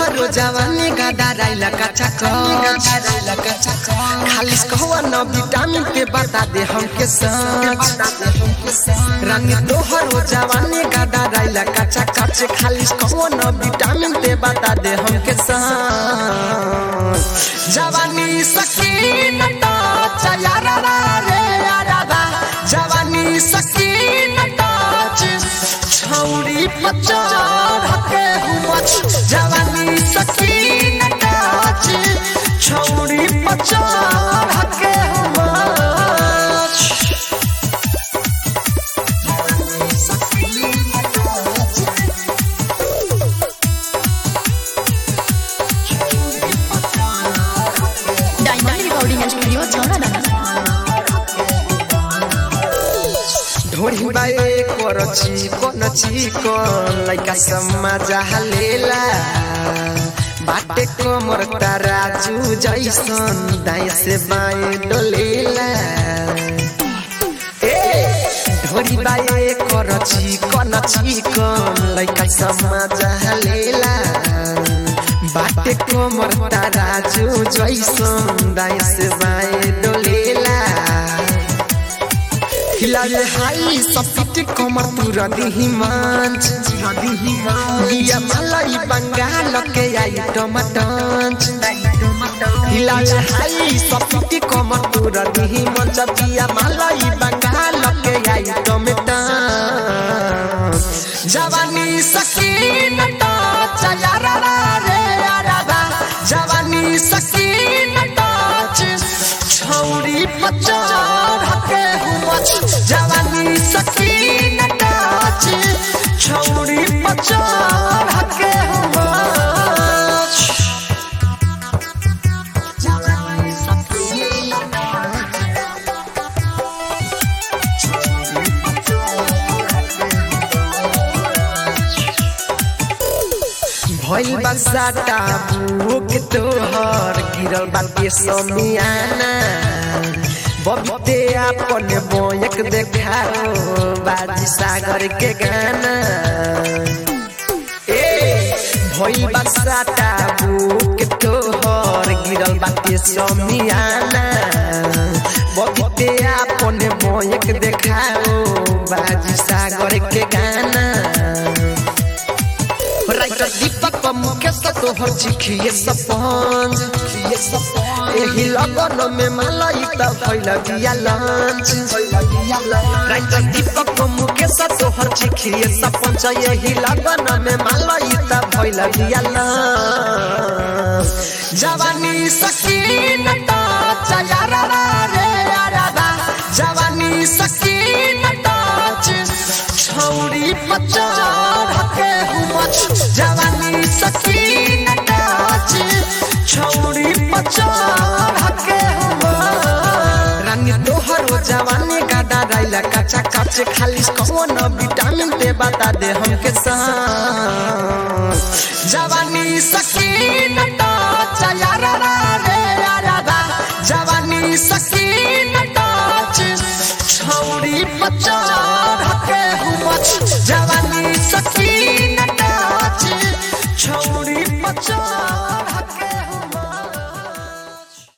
तोहरो जवानी गादा राइला कच्चा कच खालिस कहवा न विटामिन के बता दे हमके सच रानी तोहरो जवानी गादा राइला कच्चा कच खालिस कहवा न विटामिन के बता दे हमके सच जवानी सकीन टच यारा रे यारा बा जवानी सकीन टच छौरी पचार हके हुमच जवानी सकीन टच छौरी पचार हके हुमच डायमंड रिकॉर्डिंग स्टूडियो छौरा ढोरी बाए करची कोनची कोन लइका समाज हलेला बाटे कमर राजू जैसन दाएं से बाएं डोलेला ए ढोरी बाए करची कोनची कोन लइका समाज हलेला बाटे कमर राजू जैसन दाएं से बाएं डोलेला हिलाले हाई सपिट कमर पूरा दिही मांच लिया मलाई बंगाल के आई टमाटंच हिलाले हाई सपिट कमर पूरा दिही मंच लिया मलाई बंगाल के आई टमाटंच जवानी सकीन टच यारा रे यारा बा जवानी सकीन टच छौरी पचार हके हुमच जवानी सकीन टच छौरी पचार हके हुमच जवानी सकीन भइल बसाटा बुक तोहर गिरल बाटे समियाना बबीते आपन बोयक देखाओ बाजी सागर के गाना ए भइल बसाटा बुक तोहर गिरल बाटे समियाना बबीते आपन बोयक देखाओ बाजी सागर के गाना राइटर दीपक मुकेश तोहर चिखिए सपंज एही लगन में मलाई त भइल बिया लंच राइटर दीपक मुकेश तोहर चिखिए सपंज एही लगन में मलाई त भइल बिया लंच जवानी सकीन टच यारा रे यारा बा जवानी सकीन टच छौरी पचार हके हुमच जवानी सकीन टच छौरी पचार हके हुमच रानी तोहरो जवानी गादा राइला कच्चा कच खाली कौन विटामिन दे बता दे हमके सान जवानी सकीन टच यारा रे यारा बा जवानी सकीन टच छौरी पचार हके हुमच जवानी सकीन